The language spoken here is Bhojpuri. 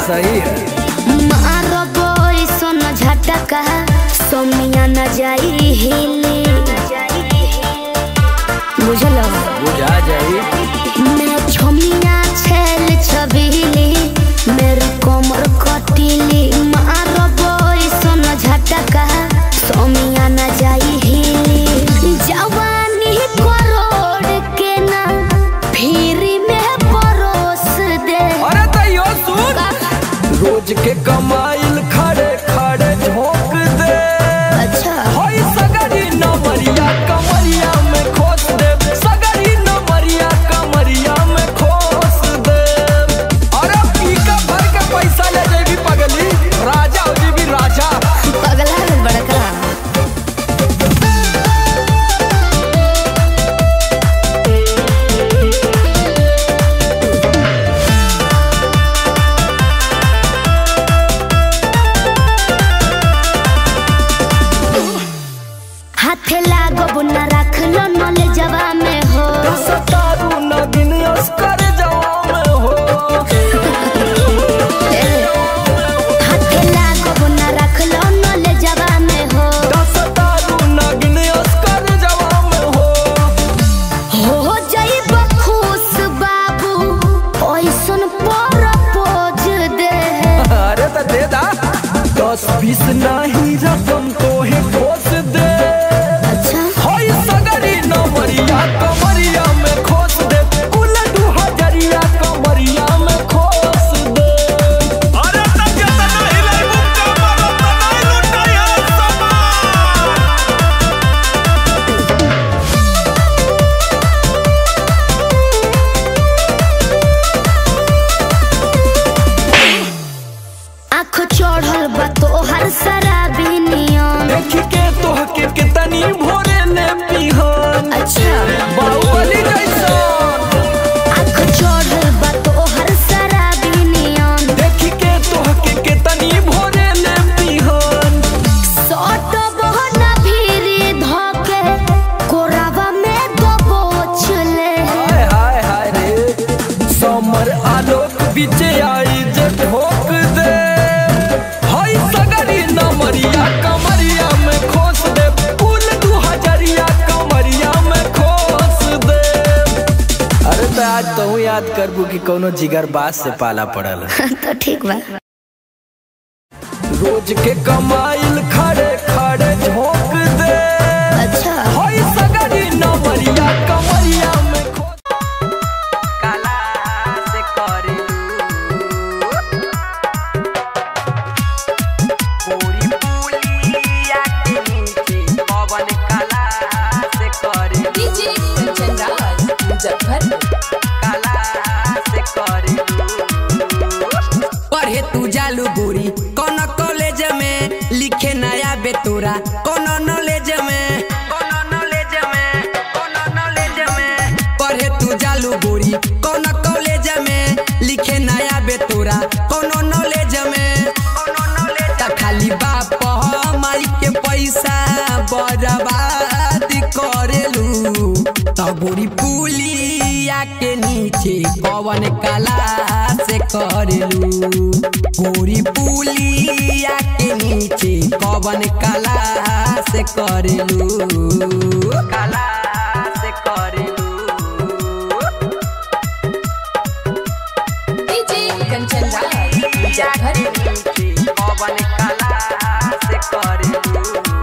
सही है मारो बोई सोन झटका सोमिया न जाई हिली बुझलो बुझा जाई मैं छोमिया छेल छबीली मेरी कोमर कटीली मारो बोई सोन झटका सोमिया न जाई हिली जवानी करोड़ के ना फिरी में परोस दे अरे तैयो सुन रोज के कमाइल खड़े खड़े झोंक दे अच्छा होई सगरी नमरिया कमरिया में खोस दे सगरी नमरिया कमरिया में खोस दे अरे पीका भर के पैसा ले जेबी पगली राजा हो जेबी राजा पगला है बड़का हाथे लागो बुना रख लो नले जवा में हो सतारू नगिन अस्कर जवान हो हाथे लागो बुना रख लो नले जवा में हो सतारू नगिन अस्कर जवान हो हो जाइब खुश बाबू ओइसन पर पोज दे अरे तो दे दा दस बीस नहीं रकम तो है खोस दे अच्छा होई सगरी नमरिया कमरिया में खोस दे कुल दू हजरिया कमरिया में खोस दे अरे तब जब नहीं ले मुक्का मारो तो नहीं लुटाया समान आँख चढ़ल बा तोहर शराबी नियम देख के तोह के कितनी भोरे ने पिहन अच्छा बाहुबली जैसन आँख चढ़ल बा तोहर शराबी नियम देख के तोह के कितनी भोरे ने पिहन सट बहना भीरी धके कोरावा में दबोच ले हाय हाय हाय रे समर आलोक बीच आई जे ठोक दे हाय सगरी नमरिया कमरिया में खोस दे फूल दू हजरिया कमरिया में खोस दे अरे तो आज तो याद करबू कि कोनो जिगर बास से पाला पड़ल तो ठीक बा रोज के कमाइल खड़े खड़े झोंक दे अच्छा हाय सगरी नमरिया कमरिया में खोस काला से करू पूरी पुलिया के नीचे पवन कला से करे डीजे कंचन राज मुजफ्फरपुर कला से करे पढ़े तू जालू गोरी कौन कॉलेज में लिखे नया बेतोरा कौन नॉलेज में कौन नॉलेज में कौन नॉलेज में पढ़े तू जालू गोरी कौन कॉलेज में लिखे नया बेतोरा कौन नॉलेज में कौन नॉलेज त खाली बाप हमारी के पैसा बर्बाद करेलू त गोरी पुलिया के नीचे कवन कला से करेलू गोरी पुलिया के नीचे कवन कला से करेलू कला से करेलू डीजे कंचन राज मुजफ्फरपुर पवन कला से करे